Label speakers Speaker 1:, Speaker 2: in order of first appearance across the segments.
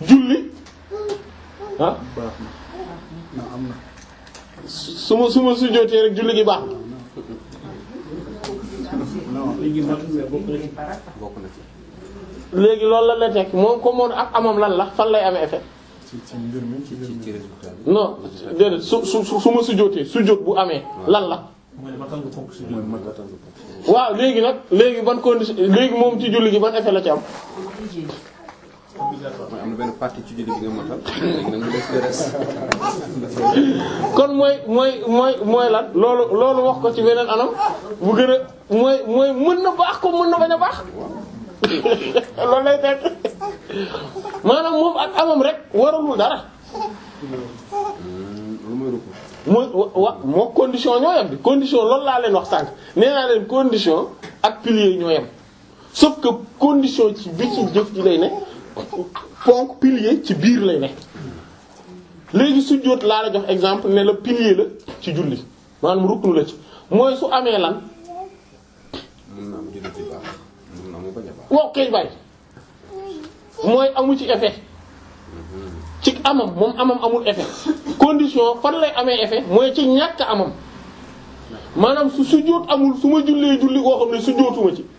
Speaker 1: julli ah
Speaker 2: baax na na am na
Speaker 1: su ma su ma sujjóotee rek julli gi baax na
Speaker 2: non
Speaker 3: léegi man mais bokk na ci
Speaker 4: bokk na ci
Speaker 1: léegi loolu lan lay tekk moom comme moom ak amam lan la fan lay amee effet
Speaker 2: ci ci mbir mi ci mbir
Speaker 4: ci
Speaker 2: mi
Speaker 4: résultat bi
Speaker 1: non déedéet su su su su ma sujjóotee sujjóot bu amee lan la
Speaker 3: mooy ne matal nga fonk si
Speaker 2: mooy
Speaker 3: julli.
Speaker 2: matal
Speaker 1: waaw léegi nag léegi ban condition léegi moom ci julli gi ban effet la ci am
Speaker 4: mooy am na benn partie ci julli bi nga matal léegi nag mu des le reste
Speaker 1: kon mooy mooy mooy mooy lan loolu loolu wax ko ci beneen anam bu gën a mooy mooy mën na baax ko mën na bañ a baax loolu lay tekk maanaam moom ak amam rek waralul dara
Speaker 4: lu mooy rukk
Speaker 1: mooy wa wa moo condition ñoo yem bi condition loolu laa leen wax sànq nee naa leen condition ak pilier ñoo yem sauf que condition ci bi ci jëf ji lay ne ponk pilier ci biir lay ne léegi sujjóot laa la jox exemple ne la pilier la ci julli maanaam ruknu la ci mooy su amee lan
Speaker 4: mun na am julli ci baax mun na mu bañ a baax
Speaker 1: wow kay bay mooy amu ci effet ci amam moom amam amul effet condition fan lay amee effet mooy ci ñàkk amam maanaam su sujjóot amul su ma jullee julli koo xam ne sujjóotuma ci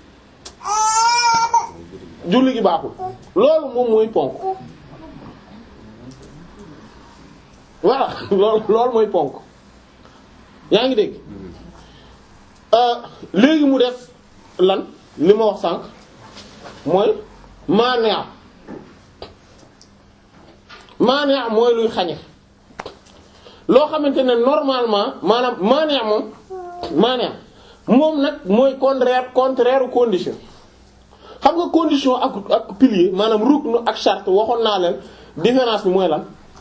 Speaker 1: julli gi baaxul loolu moom mooy ponk voilà loolu loolu mooy ponk yaa ngi dégg euh léegi mu def lan li ma wax sànq mooy maanaa maanaa mooy luy xañe loo xamante ne normalement maanaam maanaa moom maanaa moom nag mooy contraire contraire condition xam nga condition ak ak pilier maanaam rukn ak charte waxoon naa leen différence bi mooy lan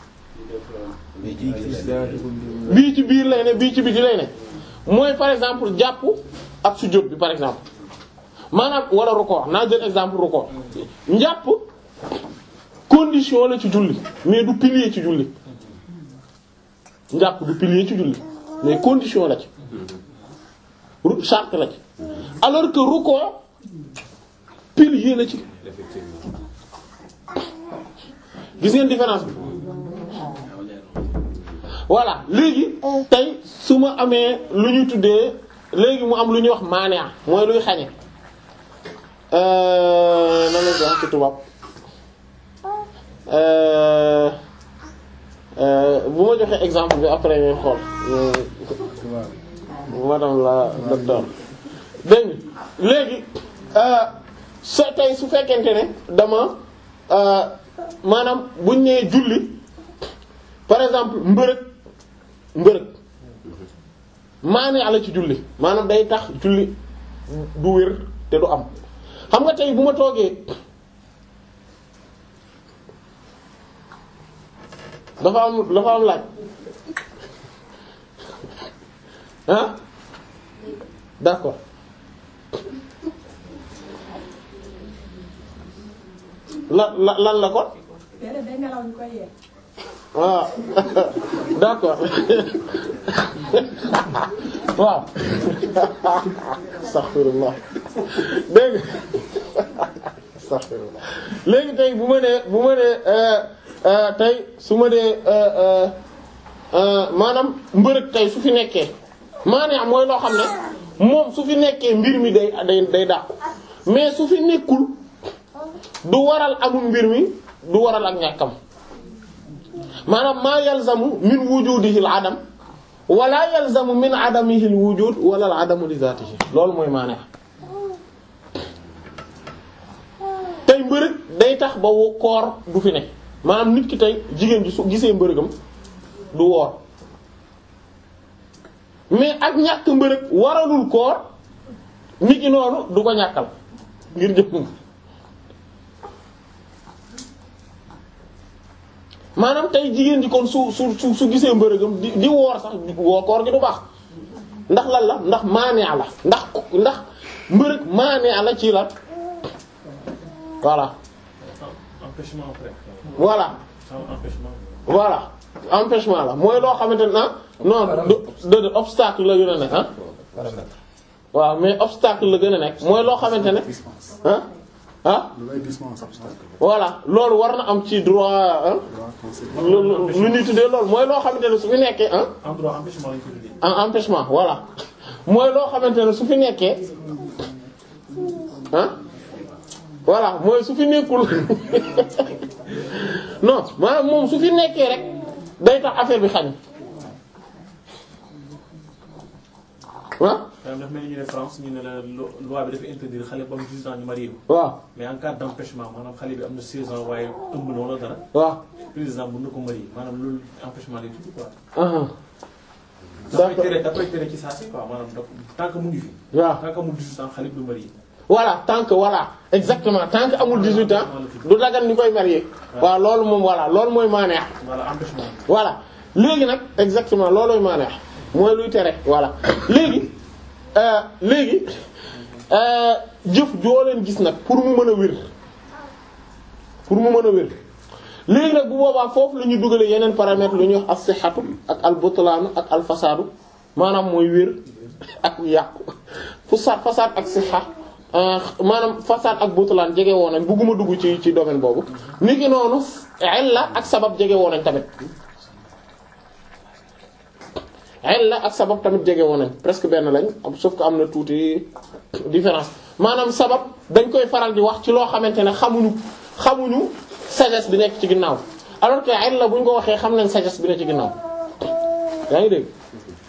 Speaker 1: bii ci biir lay ne bii ci biti lay ne mooy par exemple jàpp ak sujjóot bi par exemple maanaam wala rukkoo naa jël exemple rukkoo njàpp condition la ci julli mais du pilier ci julli njàpp du pilier ci julli mais condition la ci ru- charte la ci alors que rukkoo pilier la ci
Speaker 4: effectivement
Speaker 1: gis ngeen différence bi voilà léegi tey su ma amee lu ñu tuddee léegi mu am lu ñuy wax maanaa mooy luy xañe euh nan lañ koy wax ci tubaab euh euh bu ma joxee exemple bi après ngay xool euh, madame la docteur dégg nga léegi euh so tey su fekkente ne dama euh maanaam buñ nee julli par exemple mbërëg mbërëg maane ala ci julli maanaam day tax julli du wér te du am xam nga tey bu ma toogee dafa am dafa am laaj ah d'accord la la lan la kon
Speaker 5: déedéet day nelaw ñu koy yee.
Speaker 1: waaw d'accord waaw astaghfirullah dégg nga astaghfirullah léegi tey bu ma nee bu ma nee euh, euh, tey su ma dee euh, euh, maanaam mbërëg tey su fi nekkee maanaam mooy loo xam ne moom su fi nekkee mbir mi day day day dàqu mais su fi nekkul du waral amul mbir mi du waral ak ñàkkam maanaam maa yalzamu min wujudihi al adam wala yalzamu min adamihi al wujud wala al adamu li zatihi loolu mooy maanaam tey mbërëg day tax ba wo- koor du fi ne maanaam nit ki tey jigéen ji su gisee mbërëgam du woor mais ak ñàkk mbërëg waralul koor nit ki noonu du ko ñàkkal ngir jëmm maanaam tey jigéen ji kon su su su su gisee mbërëgam di di woor sax woo koor gi du baax ndax lan la ndax maanee la ndax ndax mbërëg maanee la ci la voilà
Speaker 3: empêchement après.
Speaker 1: voilà
Speaker 3: sans empêchement.
Speaker 1: voilà empêchement la mooy loo xamante ne ah non de de obstacle la gën a nekk ah waaw mais obstacle la gën a nekk mooy loo xamante ne ah ah
Speaker 2: lu indispensable.
Speaker 1: voilà loolu war na am ci droit ah
Speaker 2: droit conséquent.
Speaker 1: lu lu lu ñuy tuddee loolu mooy loo xamante ne su fi nekkee ah
Speaker 3: en droit empêchement lañ ko tuddee.
Speaker 1: en empêchement voilà mooy loo xamante ne su fi nekkee ah voilà mooy su fi nekkul non maanaam moom su fi nekkee rek day tax affaire bi xañ ah
Speaker 3: maanaam dafa mel ni ñu ne France ñu ne la lo- loi bi dafa interdire xale ba am 18 ans ñu marié ko
Speaker 1: waaw
Speaker 3: mais en cas d'empêchement maanaam xale bi am na 16 ans waaye ëmb na wala dara
Speaker 1: waaw
Speaker 3: président mën na ko marié maanaam loolu empêchement lay tudd quoi.
Speaker 1: aha
Speaker 3: dafay
Speaker 1: D'accord.
Speaker 3: tere dafay tere ci saa si quoi maanaam da tant que mu ngi fi.
Speaker 1: waaw
Speaker 3: tant que amul 18 ans xale bi du marié.
Speaker 1: voilà tant que voilà exactement tant que amul 18 ans du dagan ñu koy marier waaw loolu moom voilà loolu mooy maaneex
Speaker 3: voilà empêchement bi.
Speaker 1: voilà léegi nag exactement loolooy maaneex mooy luy tere voilà léegi euh, léegi euh, jëf joo leen gis nag pour mu mën a wér pour mu mën a wér léegi nag bu boobaa foofu la ñuy dugale yeneen paramètres lu ñuy wax as-sihhatu ak al-butlaanu ak al-fasaadu maanaam mooy wér ak yàqu fasaad fasaad ak sihha euh, maanaam fasaad ak butlaan jege woon nañ bugguma dugg ci ci domaine boobu niki noonu illa ak sabab jege woon nañ tamit illa ak sabab tamit jege woon nañ presque benn lañ sauf que am na tuuti différence maanaam sabab dañ koy faral di wax ci loo xamante ne xamuñu xamuñu sagesse bi nekk ci ginnaaw alors que illa bu ñu ko waxee xam nañ sagesse bi nekk ci ginnaaw yaa ngi dégg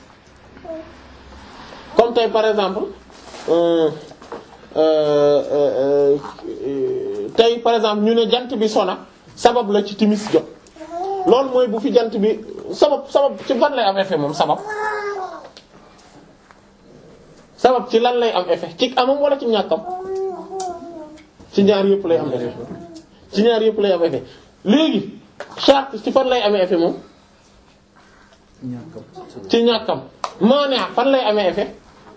Speaker 1: comme tey par exemple euh, euh, euh, euh, tey par exemple ñu ne jant bi sona sabab la ci timis jot loolu mooy bu fi jant bi sabab sabab ci ban lay am effet moom sabab sabab ci lan lay am effet ci amam wala ci ñàkkam ci ñaar yëpp lay am effet ci ñaar yëpp lay am effet léegi charte ci fan lay amee effet moom ci ñàkkam maanaa fan lay amee effet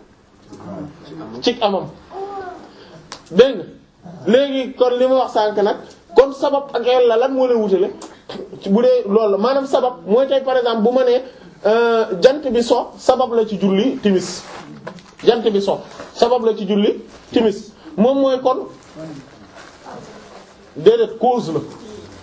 Speaker 1: ci amam dégg nga léegi kon li ma wax sànk nag kon sabab ak yàlla lan moo leen wutale bu dee loolu la maanaam sabab mooy tey par exemple bu ma nee euh, jant bi so sabab la ci julli timis jant bi so sabab la ci julli timis moom mooy kon déedéet cause la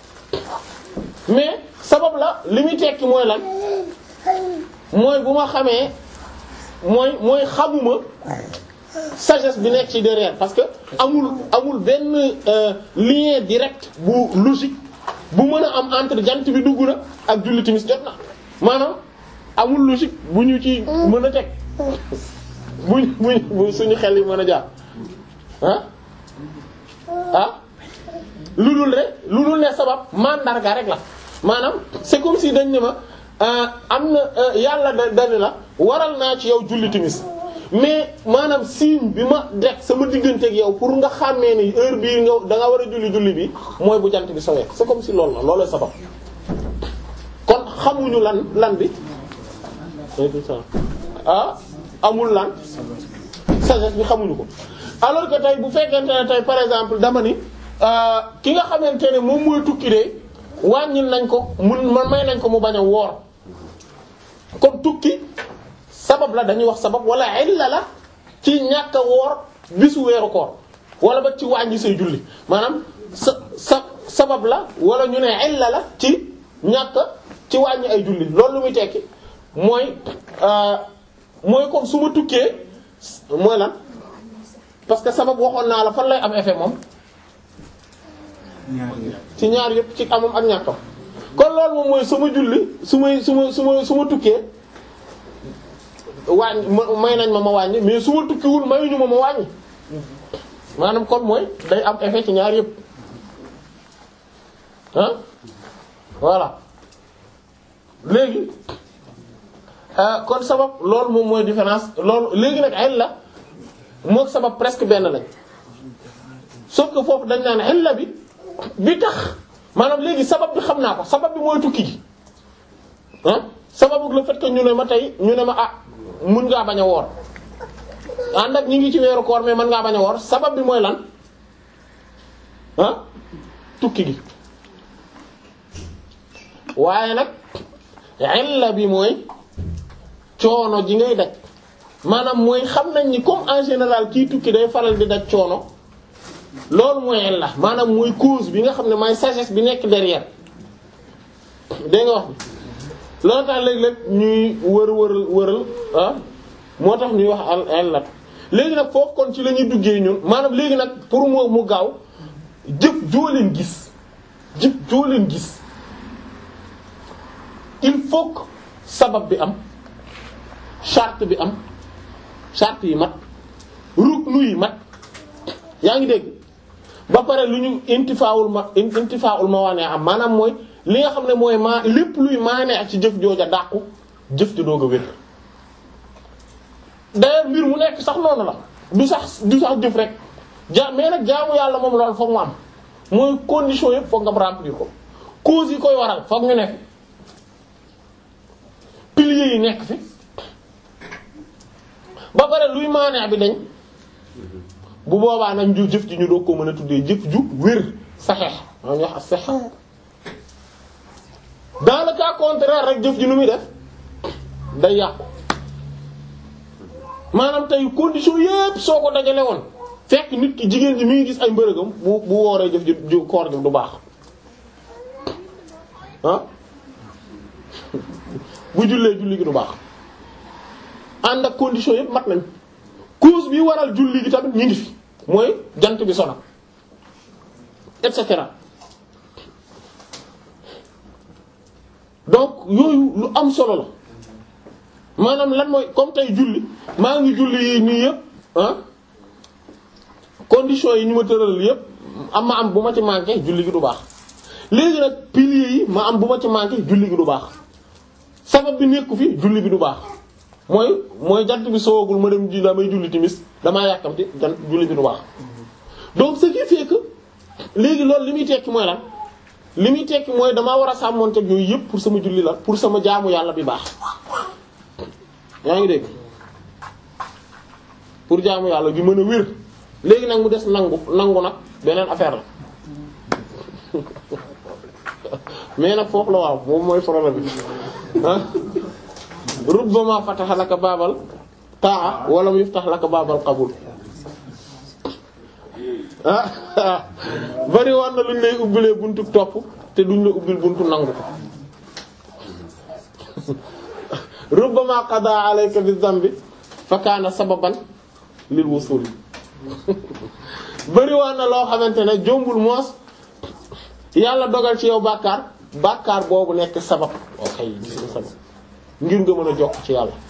Speaker 1: mais sabab la li muy tekki mooy lan mooy bu ma xamee mooy mooy xamuma sagesse bi nekk ci derrière parce que amul amul benn euh, lien direct bu logique bu mën a am entre jant bi dugg na ak julli timis jot na maanaam amul logique bu ñu ci mën a teg bu bu bu suñu xel yi mën a jaar ah ah lu dul rek lu dul ne sabab mandarga rek la maanaam c'est comme si dañ ne ma euh, am na euh, yàlla da dani la waral naa ci yow julli timis mais maanaam signe bi ma def sama digganteeg yow pour nga xàmmee ni heure bii nga da nga war a julli julli bi mooy bu jant bi sowee c'est comme si loolu la looloo sabab kon xamuñu lan lan bi ah amul lan sagesse bi xamuñu ko alors que tey bu fekkente ne tey par exemple dama ni euh, ki nga xamante ne moom mooy tukki de wàññil nañ ko mun man may nañ ko mu bañ a woor kon tukki sabab la dañuy wax sabab wala illa la ci ñàkk a woor bisu weeru koor wala ba ci wàññi say julli maanaam sa sa sabab la wala ñu ne illa la ci ñàkk ci wàññi ay julli loolu lu muy tekki mooy euh, mooy comme su ma tukkee mooy lan parce que sabab waxoon naa la fan lay am effet moom ci ñaar yëpp ci amam ak ñàkkam kon loolu moom mooy sama julli su may su ma su ma su ma tukkee wàññi ma may nañ ma ma wàññi mais su ma tukkiwul mayuñu ma ma wàññi maanaam kon mooy day am effet ci ñaar yëpp ah voilà léegi ah kon sabab loolu moom mooy différence loolu léegi nag ay la mook sabab presque benn lañ sauf que foofu dañ naan illa bi bi tax maanaam léegi sabab bi xam naa ko sabab bi mooy tukki gi ah sababu le fait que ñu ne ma tey ñu ne ma ah mun ngaa bañ a woor ànd ak ñi ngi ci weeru koor mais mën ngaa bañ a woor sabab bi mooy lan ah tukki gi waaye nag illa bi mooy coono ji ngay daj maanaam mooy xam nañ ni comme en général kii tukki day faral di daj coono loolu mooy illa maanaam mooy cause bi nga xam ne mooy sagesse bi nekk derrière dégg nga wax bi loolu tax léeg-léeg ñuy wër wëral wëral ah moo tax ñuy wax al illat léegi nag foofu kon ci la ñuy duggee ñun maanaam léegi nag pour moo mu gaaw jëf joo leen gis jëf joo leen gis il faut que sabab bi am charte bi am charte yi mat ruknu yi mat yaa ngi dégg ba pare lu ñu intifaawul ma intifaawul ma waane am maanaam mooy li nga xam ne mooy maa lépp luy maane ak ci jëf jooja dàqu jëf ji doog a wér d'ailleurs mbir mu nekk sax noonu la du sax du sax jëf rek ja mais nag jaamu yàlla moom loolu foog mu am mooy condition yëpp foog nga remplir ko cause yi koy waral foog ñu nekk piliers yi nekk fi ba pare luy maane bi dañ bu boobaa nag ju jëf ji ñu doog ko mën a tuddee jëf ju wér saxeex maa ngi wax ak saxeex dans le cas contraire rek jëf ji nu muy def day yàqu maanaam tey condition yépp soo ko dajale woon fekk nit ki jigéen ji mi ngi gis ay mbërëgam bu bu wooree jëf ji koor gi du baax ah bu jullee julli gi du baax ànd ak condition yépp mat nañ cause bi waral julli gi tamit ñu ngi fi mooy jant bi sona et cetera donc yooyu lu am solo la maanaam lan mooy comme tey julli maa ngi julli yi nii yëpp ah conditions yi ñu ma tëral yëpp am ma am bu ma ci manqué julli gi du baax léegi nag piliers yi ma am bu ma ci manqué julli gi du baax sabab bi nekku fi julli bi du baax mooy mooy jant bi soogul ma dem ji damay julli timis damaa yàkkamti jant julli bi du baax donc ce qui fait que léegi loolu li muy tekki mooy lan li muy tekki mooy damaa war a sàmmonteeg yooyu yëpp pour sama julli la pour sama jaamu yàlla bi baax yaa ngi dégg pour jaamu yàlla gi mën a wér léegi nag mu des nangu nangu nag beneen affaire la mais nag foofu la waaw moom mooy problème bi ah rubbama fataha laka baabal taa wala mu yuftax laka baabal qabul ah bari woon na luñ lay ubbilee buntu topp te duñ la ubbil buntu nangu ko rubbama qada alayka bi dhanbi fa kaana sababan lil wusul bari woon na loo xamante ne jombul moos yàlla dogal ci yow bàkkaar bàkkaar boobu nekk sabab ok gis nga sabab ngir nga mën a jokk ci yàlla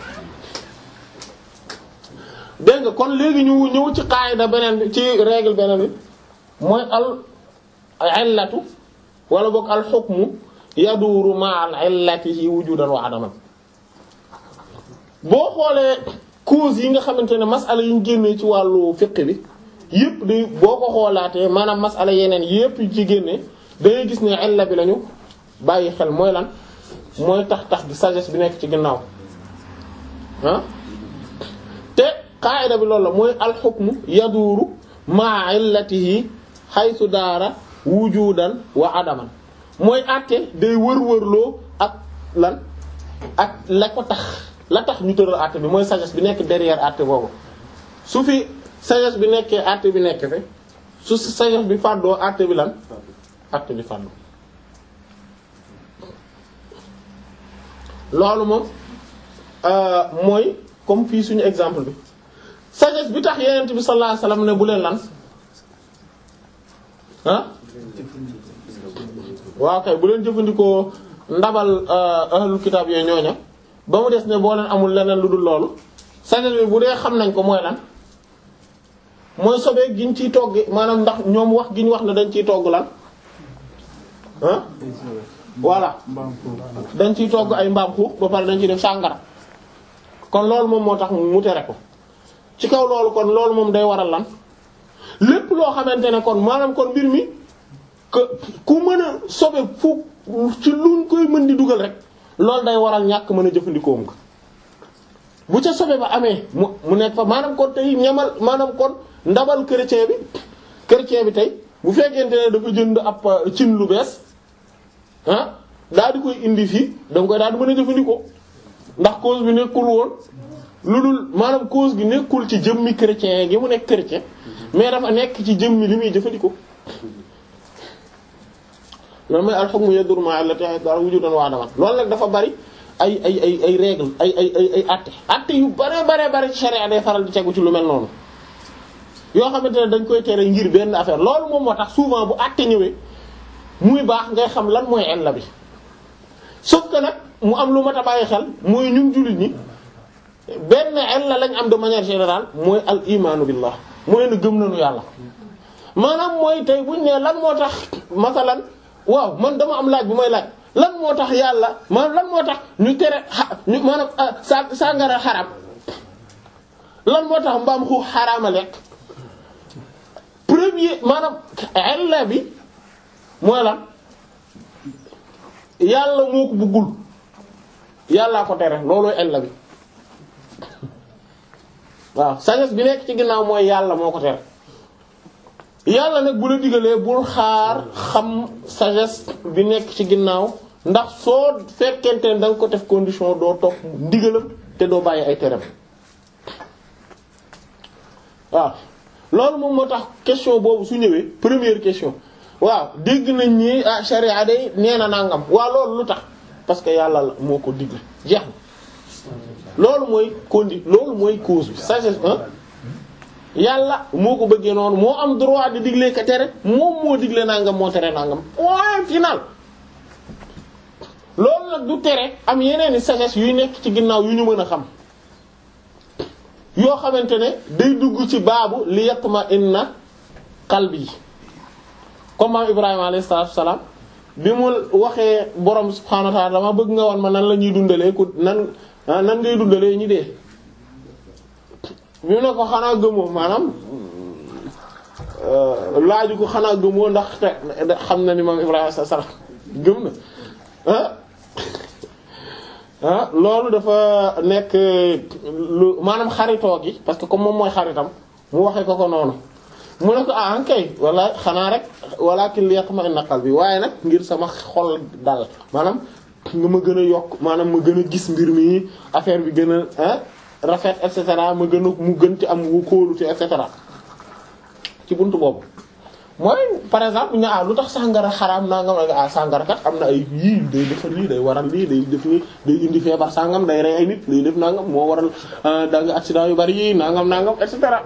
Speaker 1: dégg nga kon léegi ñu ñëw ci qaayida beneen bi ci règle beneen bi mooy al illatu wala boog al hukmu yaduuru ma al illatihi wujudan wa adaman boo xoolee cause yi nga xamante ne masala yi ñu génnee ci wàllu fiqh bi yépp di boo ko xoolaatee maanaam masala yeneen yépp yu ci génnee dangay gis ne illa bi lañu bàyyi xel mooy lan mooy tax tax bi sagesse bi nekk ci ginnaaw ah te qaida bi loolu la mooy alxukmu yaduuru maa illatihi xaytu daara wujudan wa adaman mooy àtte day wër-wërloo ak lan ak la ko tax la tax ñu tëral àtte bi mooy sagesse bi nekk derrière àtte boobu su fi sagesse bi nekkee àtte bi nekk fi su sagesse bi fàddoo àtte bi lan àtte bi fàddoo loolu moom mooy comme fii suñu exemple bi sagesse bi tax yenent bi sallallahu alayhi wasallam ne bu leen lan ah waaw kay bu leen jëfandikoo ndabal ahlul kitaab yooyu ñooña ba mu des ne boo leen amul leneen lu dul loolu sagesse bi bu dee xam nañ ko mooy lan mooy sobee giñ ciy togg maanaam ndax ñoom wax gi ñu wax ne dañ ciy togg lan ah voilà dañ ciy togg ay mbaam xuux ba pare dañ ciy def sàngara kon loolu moom moo tax mu tere ko ci kaw loolu kon loolu moom day waral lan lépp loo xamante ne kon maanaam kon mbir mi que ku mën a sobe fu ci luñ koy mën di dugal rek loolu day waral ñàkk mën a jëfandikoo nga bu ca sobe ba amee mu mu nekk fa maanaam kon tey ñamal maanaam kon ndabal chrétien bi chrétien bi tey bu fekkente ne dafa jënd ab cin lu bees ah daal di koy indi fii da nga koy daal di mën a jëfandikoo ndax cause bi nekkul woon lu dul maanaam cause gi nekkul ci jëmmi chrétien gi mu nekk chrétien mais dafa nekk ci jëmmi li muy jëfandikoo loolu mooy al-hukmu yaduru ma'a allati dara wujudan wa adaman loolu nag dafa bari ay ay ay ay règle ay ay ay ay atte atte yu bare bare bare ci sharia day faral di tegu ci lu mel noonu yoo xamante ne dañ koy tere ngir benn affaire loolu moom moo tax souvent bu atte ñëwee muy baax ngay xam lan mooy illa bi sauf que nag mu am lu mat a bàyyi xel mooy ñun jullit ñi benn illa lañ am de manière générale mooy al imaanu billah mooy ne gëm nañu yàlla maanaam mooy tey buñ ne lan moo tax masalan waaw man dama am laaj bu may laaj lan moo tax yàlla maanaam lan moo tax ñu tere xa ñu maanaam sa sàngara xaram lan moo tax mbaam xuux xaraama lekk premier maanaam illa bi mooy lan yàlla moo ko bëggul yàllaa ko tere loolooy illa bi waaw sagesse bi nekk ci ginnaaw mooy yàlla moo ko tere yàlla nag bu la digalee bul xaar xam sagesse bi nekk ci ginnaaw ndax soo fekkente ne da nga ko def condition doo topp ndigalam te doo bàyyi ay teram waaw loolu moom moo tax question boobu su ñëwee première question waaw dégg nañ ni ah sharia day nee na nangam waaw loolu lu tax parce que yàlla la moo ko digle jeex na loolu mooy condi loolu mooy cause bi sagesse hein yàlla moo ko bëggee noonu moo am droit di digle ka tere moom moo digle nangam moo tere nangam point final loolu nag du tere am yeneen i sagesse yuy nekk ci ginnaaw yu ñu mën a xam yoo xamante ne day dugg ci baabu li yatma inna qalbi comme maam Ibrahima alayhi salaatu wa salaam bi mu waxee borom subhaanahu wa ta'ala dama bëgg nga wan ma nan la ñuy dundalee ku nan nan ngay dundalee ñi dee. bi mu ne ko xanaa gëmoo maanaam laaju ko xanaa gëmoo ndax te xam na ni maam Ibrahima alayhi salaam gëm na ah. ah loolu dafa nekk lu maanaam xaritoo gi parce que comme moom mooy xaritam mu waxee ko ko noonu mu ne ko ah kay wala xanaa rek walakin liyatma'inna qalbi waaye nag ngir sama xol dal maanaam nga ma gën a yokk maanaam ma gën a gis mbir mi affaire bi gën a rafet et cetera ma gën a mu gën ci am wu kóolute et cetera ci buntu boobu. mooy par exemple ñu ah lu tax sàngara xaraam naa nga ah sàngara kat am na ay yii day defar lii day waral lii day def nii day indi feebar sàngam day rey ay nit day def nangam moo waral da nga accident yu bari yii nangam nangam et cetera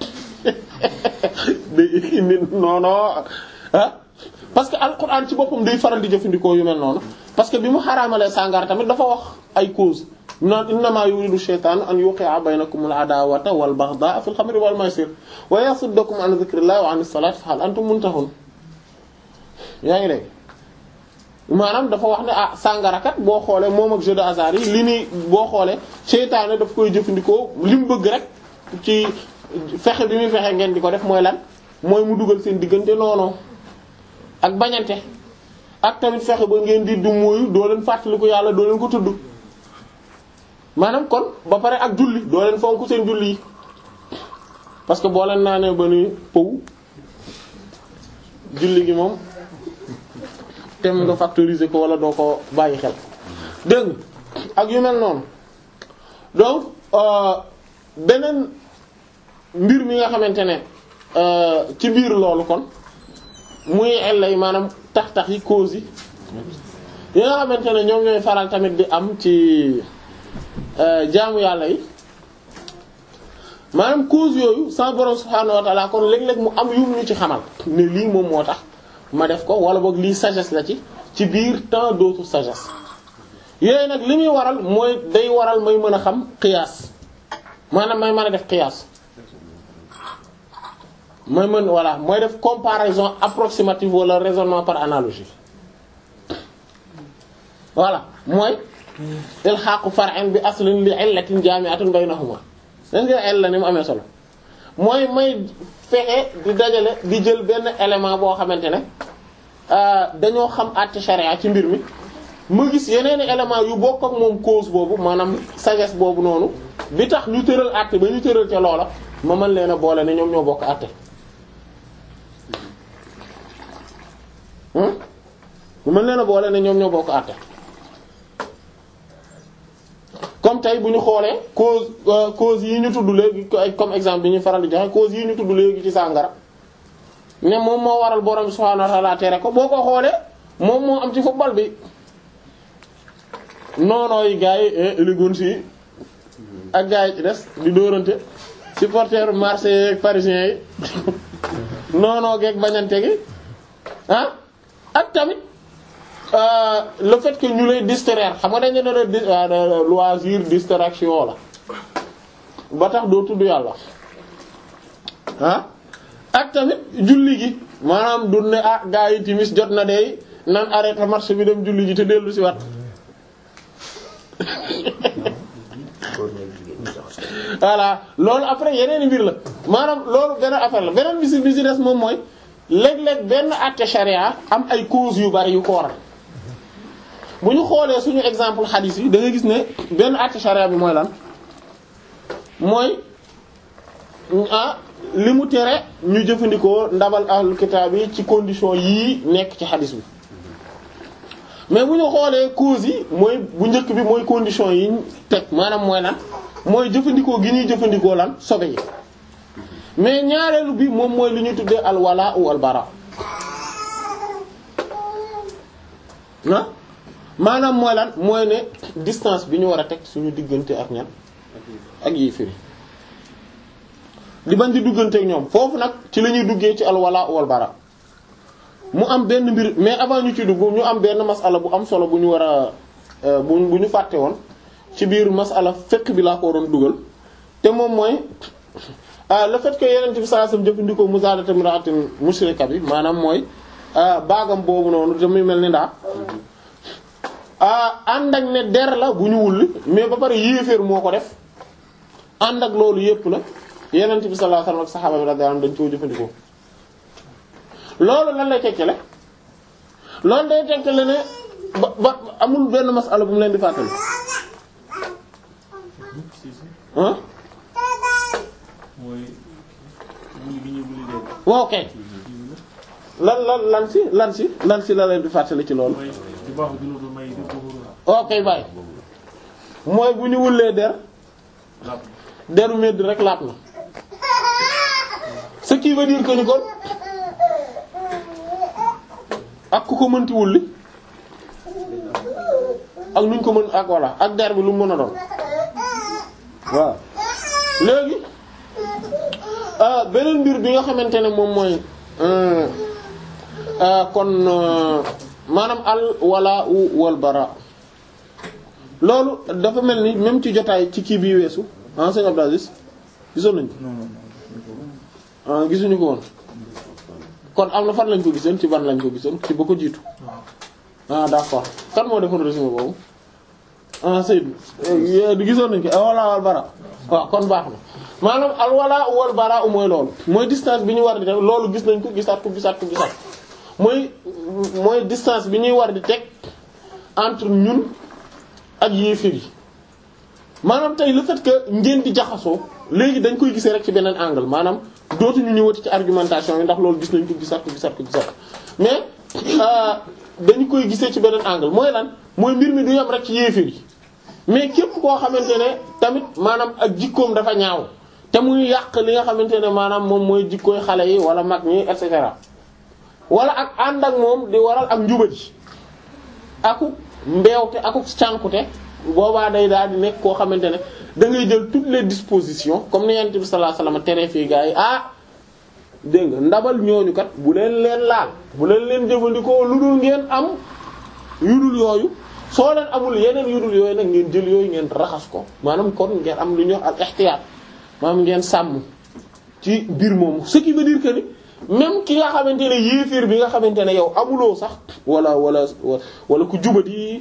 Speaker 1: day indi noono ah parce que alquran ci boppam day faral di jëfandikoo yu mel noonu parce que bi mu xaraamalee sàngara tamit dafa wax ay cause naan innama yuridu shaytanu an yuqi'a baynakum al-adawata wal baghdha'a fil khamri wal maysir wa yasuddakum an dhikrillahi wa 'anis salati fa hal antum muntahun yaa ngi dégg maanaam dafa wax ne ah sàngarakat boo xoolee moom ak jeu de hasard yi li ni boo xoolee seytaane daf koy jëfandikoo li mu bëgg rek ci fexe bi muy fexe ngeen di ko def mooy lan mooy mu dugal seen diggante noonu ak bañante ak tamit fexe ba ngeen di du mooyu doo leen fàttaliku yàlla doo leen ko tudd maanaam kon ba pare ak julli doo leen fonk seen julli yi parce que boo leen naanee ba ni pëw julli gi moom tem nga factoriser ko wala doo ko bàyyi xel dégg ak yu mel noonu donc beneen mbir mi nga xamante ne ci biir loolu kon muy ellay maanaam tax-tax yi cause yi yi nga xamante ne ñoom ñooy faral tamit di am ci jaamu yàlla yi maanaam cause yooyu sa borom subhaanahu wa ta'ala kon léeg-léeg mu am yum ñu ci xamal ne lii moom moo tax ma def ko wala boog lii sagesse la ci ci biir tant d'autres sagesse yooyu nag li muy waral mooy day waral may mën a xam qiyaas maanaam may mën a def qiyaas mooy mën voilà mooy def comparaison approximative wala raisonnement par analogie voilà mooy ilhaqu far'in bi aslin li illatin jami'atin baynahuma dañ nga illa ni mu amee solo mooy may fexe di dajale di jël benn élément boo xamante ne dañoo xam àtte charia ci mbir mi ma gis yeneen élément yu bokk ak moom cause boobu maanaam sagesse boobu noonu bi tax ñu tëral àtte ba ñu tëral ca loola ma mën leen a boole ne ñoom ñoo bokk àtte ma mën leen a boole ne ñoom ñoo bokk àtte comme comme tey bu ñu xoolee cause euh, cause yi ñu tudd léegi ay comme exemple bi ñu faral di joxe cause yi ñu tudd léegi ci sàngara ne moom moo waral borom subhaanahu wa ta'ala tere ko boo ko xoolee moom moo am ci football bi noonoo yi gars yi élégance yi ak gars yi ci des di dóorante supporter marseillais ak parisiens yi noonoo geeg bañante gi ah ak tamit euh, le fait que ñu lay distraire xam nga dañu ne la dis euh, loisir distraction la ba tax doo tudd yàlla ah ak tamit julli gi maanaam du ne ah gaa yi timis jot na de nan arrêté marché bi dem julli ji te dellu si wat voilà loolu après yeneen mbir la maanaam loolu benn affaire la beneen bi si bi si des moom mooy léeg-léeg benn àtte charia am ay causes yu bari yu ko waral bu ñu xoolee suñu exemple hadith yi da nga gis ne benn àtte charia bi mooy lan mooy ah li mu tere ñu jëfandikoo ndabal ahlul kitaab yi ci condition yii nekk ci hadith bi mais bu ñu xoolee causes yi mooy bu njëkk bi mooy condition yi ñu teg maanaam mooy lan mooy jëfandikoo gi ñuy jëfandikoo lan sobe yi mais ñaareelu bi moom mooy li ñuy tuddee al wala ou al bara ah maanaam mooy lan mooy ne distance bi ñu war a teg suñu diggante ak ñan ak yi firi di bañ di duggante ak ñoom foofu nag ci la ñuy duggee ci al wala ou al bara mu am benn mbir mais avant ñu ci dugg ñu am benn masala bu am solo bu ñu war a bu bu ñu fàtte woon ci biir masala fekk bi laa ko waroon dugal te moom mooy ah le fait que yeneen bi sallallahu alayhi wasallam jëfandikoo musaadata imra'atin mushrika bi maanaam mooy baagam boobu noonu te muy mel ni ndaa ànd ak ne der la bu ñu wulli mais ba pare yéeféer moo ko def ànd ak loolu yépp la yeneen bi sallallahu alayhi wasallam ak saxaaba bi radiyallahu anhum dañ koo jëfandikoo loolu lan lay tekkale loolu day tekkale ne ba ba amul benn masala bu mu leen di fàttali ah
Speaker 3: mooy wuli gi ñuy wuli leen.
Speaker 1: waaw kay lan lan lan si lan si lan si la leen di fàttali ci loolu
Speaker 3: mooy di baaxu junudu may di tuxuru
Speaker 1: ok bàyyi mooy bu ñu wullee der
Speaker 3: lapp
Speaker 1: deru medd rek laat na ce qui veut dire que ni kon ak ku ko mënti wulli ak nuñ ko mën ak voilà ak der bi lu mu mën a doon waaw léegi ah beneen mbir bi nga xamante ne moom mooy euh, ah, kon euh, maanaam al wala u wal bara loolu dafa mel ni même ci jotaay ci kii bii weesu ah sëñ Abdou Aziz gisoon nañ ko
Speaker 2: non non
Speaker 1: ah gisuñu ko woon kon am na fan lañ ko gisoon ci ban lañ ko gisoon ci ba ko jiitu ah d'accord kan moo defoon résumé boobu ah Seydou eh, gisoon nañ ko al wala wal bara waaw kon baax na maanaam al wala wal bara mooy loolu mooy distance bi ñu war di def loolu gis nañ ko gisaat ko gisaat ko gisaat mooy mooy distance bi ñuy war di teg entre ñun ak yéefir yi maanaam tey le fait que ngeen di jaxasoo léegi dañ koy gisee rek ci beneen angle maanaam dootuñu ñëwati ci argumentation yi ndax loolu gis nañ ko gisaat ko gisaat ko gisaat mais euh, dañu koy gisee ci beneen angle mooy lan mooy mbir mi du yam rek ci yéefir yi mais képp koo xamante ne tamit maanaam ak jikkoom dafa ñaaw te muy yàq li nga xamante ne maanaam moom mooy jikkooy xale yi wala mag ñi et cetera wala ak ànd ak moom di waral ak njubati aku mbeewte aku cànkute boobaa day daal di nekk koo xamante ne da ngay jël toutes les dispositions comme ni Yonent bi sallallahu alayhi wasallam tere fii gars yi ah dégg nga ndabal ñooñu kat bu leen leen laal bu leen leen jëfandikoo lu dul ngeen am yu dul yooyu soo leen amul yeneen yu dul yooyu nag ngeen jël yooyu ngeen raxas ko maanaam kon ngeen am lu ñuy wax al ihtiyaat maanaam ngeen sàmm ci biir moomu ce qui veut dire que ni même ki nga xamante ne yéeféer bi nga xamante ne yow amuloo sax wala wala wala ku jubati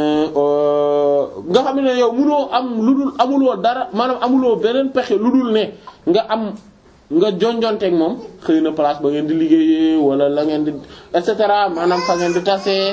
Speaker 1: nga xam ne yow munoo am lu dul amuloo dara maanaam amuloo beneen pexe lu dul ne nga am nga jonjonteeg moom xëy na place ba ngeen di liggéeyee wala la ngeen di et cetera maanaam fa ngeen di tasee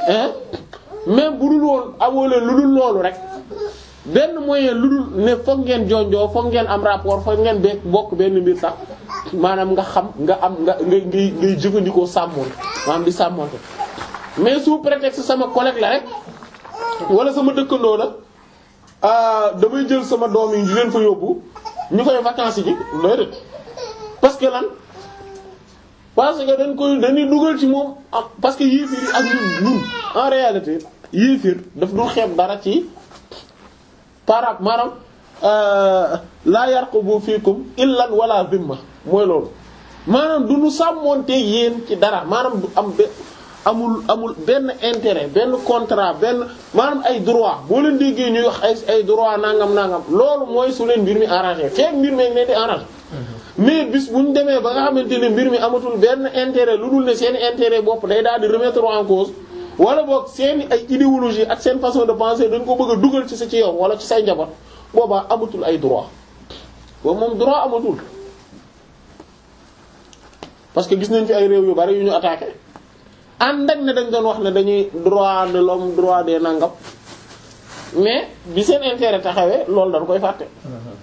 Speaker 1: même bu dul woon amoo leen lu dul loolu rek benn moyen lu dul ne foog ngeen jonjoo foog ngeen am rapport foog ngeen be bokk benn mbir sax maanaam nga xam nga am nga ngay ngay ngay jëfandikoo sàmmoon maanaam di sàmmoonte mais sous prétexte sama collègue la rek wala sama dëkkandoo la ah damay jël sama doom yi di leen fa yóbbu ñu koy vacances ji déedéet parce que lan parce que dañ koy dañuy dugal ci moom am parce que yéefir yi ak ñun ñun en réalité yéefir daf dul xeeb dara ci par maanaam laa yarqubu fiikum illan wala zimma mooy loolu maanaam du ñu sàmmoonte yéen ci dara maanaam du am be amul amul benn intérêt benn contrat benn maanaam ay droit boo leen déggee ñuy wax ay ay droit nangam nangam loolu mooy su leen mbir mi arrangé fekk mbir mi ne di arrangé mais bis bu ñu demee ba nga xamante ne mbir mi amatul benn intérêt lu dul ne seen intérêt bopp day daal di remettre en cause wala boog seen ay idéologie ak seen façon de penser dañ ko bëgg a dugal ci sa ci yow wala ci say njaboot boobaa amatul ay droit boobu moom droit amatul parce que gis nañ fi ay réew yu bari yu ñu attaqué ànd ak ne dañ doon wax ne dañuy droit de l'homme droit des nangam mais bi seen intérêt taxawee loolu dañ koy fàtte